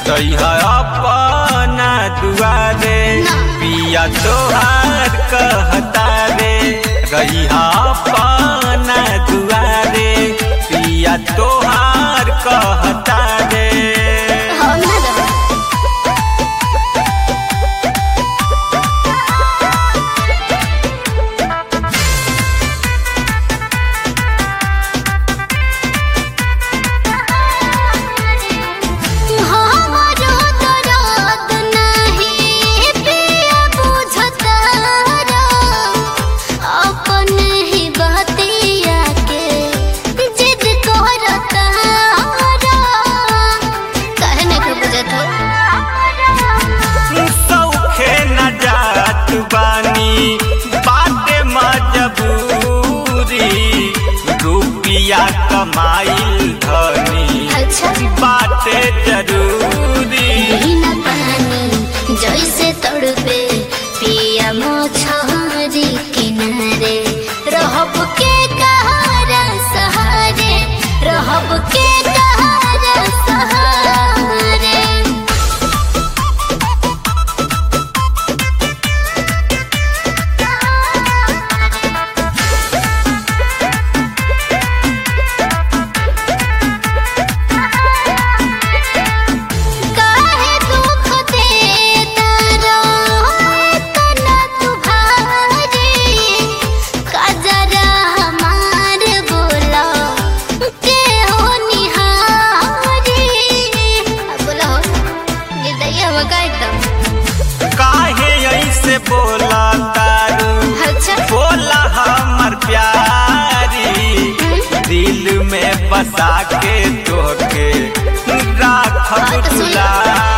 जइहा अपना दुआरे ना। पिया तोहार कहता रे रहिहा अपना दुआरे पिया तोहार कहता रे हम ना देबो हमरो दरद नाही पिया बुझतारा अपन ही बतिया के जिद करतारा काहे नहीं के बुझत हो सौखे न जात बानी बाटे मजबूरी रुपिया कमाइल धनी अच्छा बाटे जरूरी बिना पानी जैसे तड़पे पिया मोछरी किनारे रहब के कहारा सहारे रहब के कहारा सहारे काहे दुख देता रोतना तू भारी कजरा हमार बोला के हो निहारी बोला हो ये दैया मगा एकदम काहे ऐसे बोला तारू अच्छा बोला हमर प्यारी दिल में बसा के तोके राखब बात सुन। दुलारी